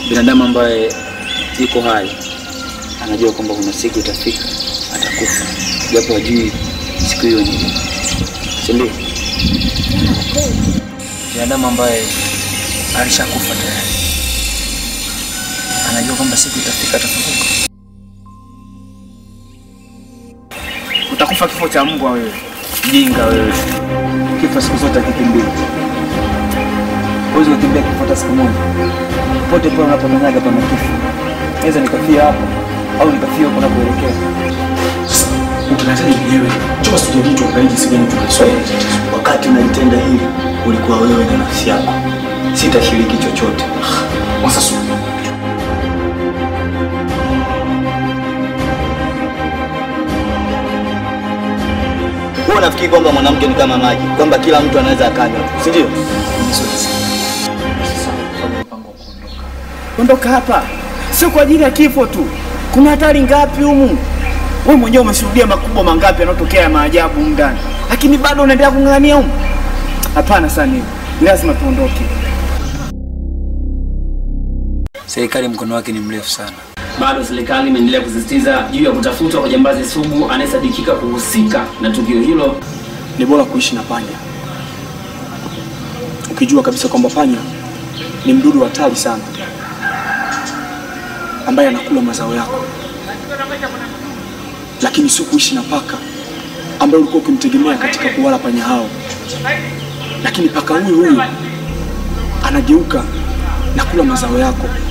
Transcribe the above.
binadamu ambaye yuko hai anajua kwamba kuna siku itafika atakufa, japo hajui siku hiyo ni lini, si ndio? Binadamu ambaye alishakufa tayari anajua kwamba siku itafika atafufuka. Utakufa kifo cha mbwa wewe, jinga wewe. Kifo siku zote hakikimbia. Huwezi kukimbia kifo hata siku moja. Pote pale unapokanyaga pana kifo. Naweza nikafia hapa au nikafia huko unapoelekea. Utanataji mwenyewe. Chukua sije mtu akaiji jinsi gani tunasoma tatizo. Wakati unalitenda hili ulikuwa wewe na nafsi yako, sitashiriki chochote. Sasa su. Wewe unafikiri kwamba mwanamke ni kama maji, kwamba kila mtu anaweza akanywa, si ndio? Ondoka hapa, sio kwa ajili ya kifo tu. Kuna hatari ngapi humu? Wewe mwenyewe umeshuhudia makubwa mangapi yanayotokea ya maajabu humu ndani, lakini bado unaendelea kung'ang'ania humu? Hapana Sani, lazima tuondoke. Serikali mkono wake ni mrefu sana. Bado serikali imeendelea kusisitiza juu ya kutafutwa kwa jambazi sugu anayesadikika kuhusika na tukio hilo. Ni bora kuishi na panya, ukijua kabisa kwamba panya ni mdudu hatari sana ambaye anakula mazao yako, lakini sio kuishi na paka ambaye ulikuwa ukimtegemea katika kuwala panya hao, lakini paka huyu huyu anageuka na kula mazao yako.